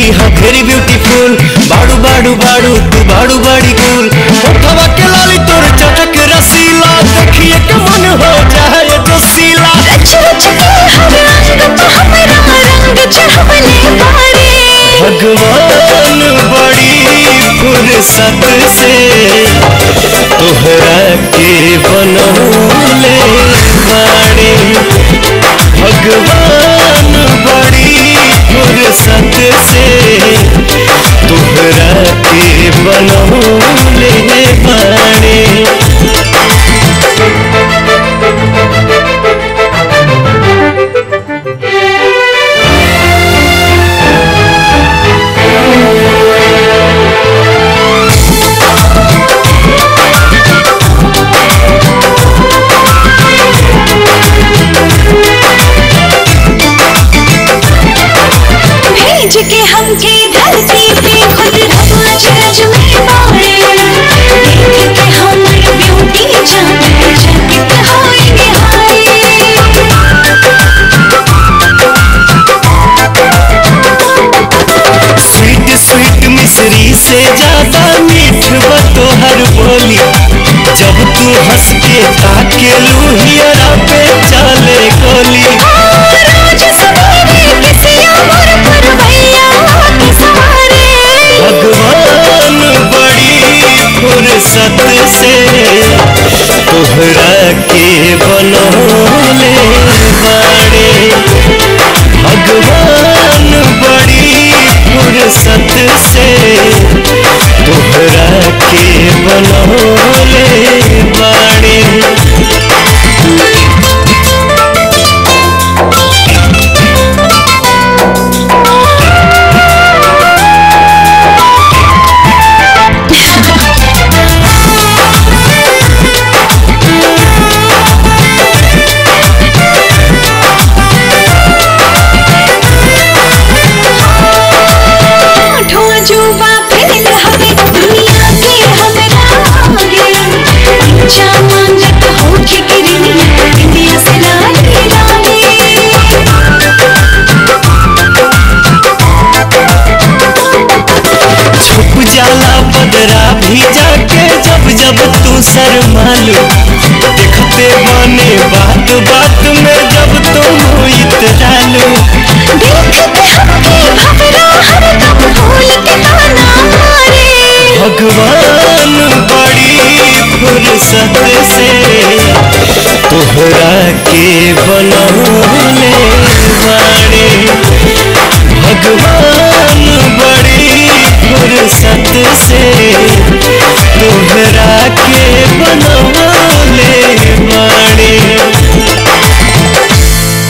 लड़की है very beautiful बाड़ू बाड़ू बाड़ू तू बाड़ू बाड़ी गुल होठवा के लाली तोर चटक रसीला देखिए के मन हो जाए जोशीला रच रच के हर रंग तो हमरा रंग चढ़वले बारे भगवान बड़ी फुर्सत से तोहरा के बनौले बाड़े भगवान बड़ी फुर्सत से तोहरा के बनौले बाड़े भेज के हमके धरती पे खुद रब अचरज में बारे देख के हमर ब्यूटी जाने चकित होएंगे स्वीट स्वीट मिश्री से ज्यादा मीठ बा तोहर बोली जब तू हंस के ताके लूहियरा पे चले गोली रोज सवेरे किसी अमर पुरवैया के सवारे भगवान बड़ी फुर्सत से तोहरा के बनौले बाड़े भगवान बड़ी फुर्सत से तोहरा के बनौले बाड़े होठों जुबा फैल हवे दुनिया के हमरा आगे ऊंचा मांगत होठ गिरनी इंडिया से लाली लाली छुप जाला बदरा भी जाके जब जब तू शर्मालू देखते बने बात बात में जब तुम इतरालू देख के हमके भवरा हरदम भूल के ताना मारे भगवान बड़ी फुर्सत से तोहरा के बनौले बाड़े भगवान